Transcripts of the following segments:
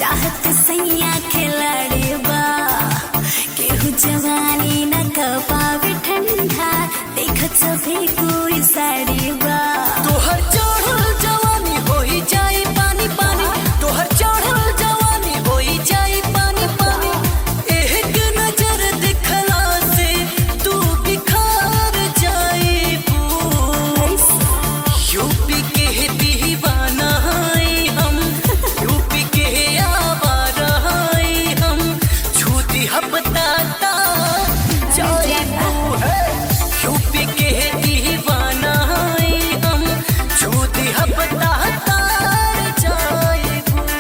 चाहत सैया खिलाड़ी बा केहू जवानी न कपावे ठंडा देखत सभी कोई साड़ी बा तोहर चढ़ल जवानी होई जाई पानी पानी तोहर चढ़ल जवानी होई जाई पानी पानी एक नजर दिखला से तू बिखार जाई यूपी के दीवाना हई हम यूपी के आवारा हई हम छूती हपताता जाई यूपी के दीवाना हई हम छूती हपताता जाई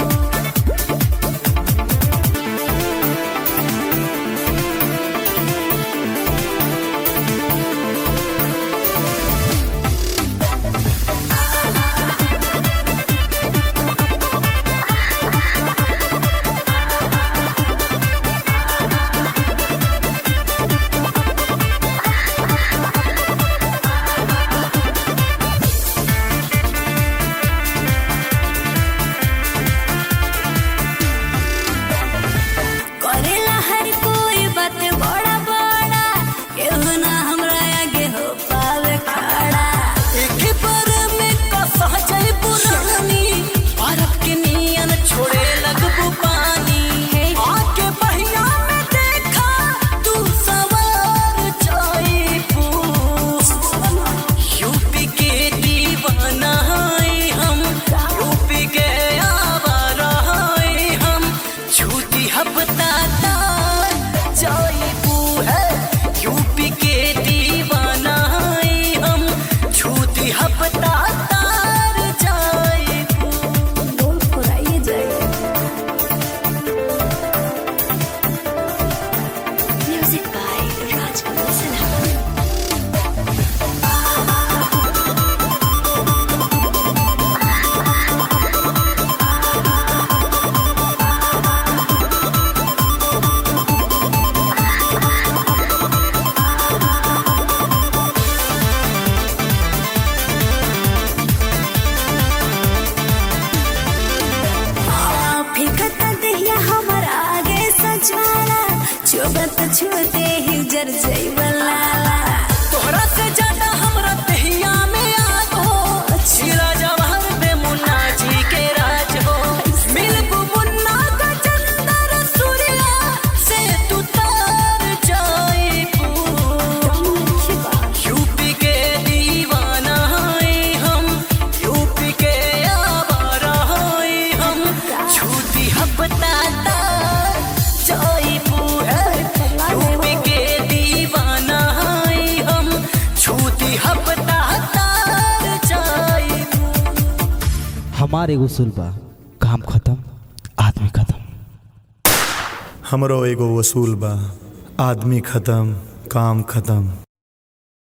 करेला हर कोई बात बड़ा बड़ा केहू ना हमरा आगे हो पावे खड़ा एक बार में कसा जाई पुरानी बर्फ के नियन छोड़े लगबू पानी आके बहिया में देखा तू सवार जाई यूपी के दीवाना हई हम यूपी के आवारा हई हम झूठी हपताता जाईबू है यूपी के दीवाना हई हम झूठी हपताता जाईबू बोल फुराइए जाए म्यूजिक बाय राजकमल सिन्हा फिकत दहिया हमर आगे सजवाला चुबत छूते ही जर जैबला तोहरा से ज्यादा हमरा दहिया में याद हो शीला जवाहर पे मुन्ना जी के राज हो मिलबू मुन्ना का चंदर सूर्या से तू तार जाईबू यूपी के दीवाना हई हम यूपी के आवारा हई हम झूठी हपताता जाईबू है यूपी के दीवाना हई हम झूठी हपताता जाईबू हमार एगो उसूल बा काम खत्म आदमी खत्म हमरो एगो वसूल बा आदमी खत्म काम खत्म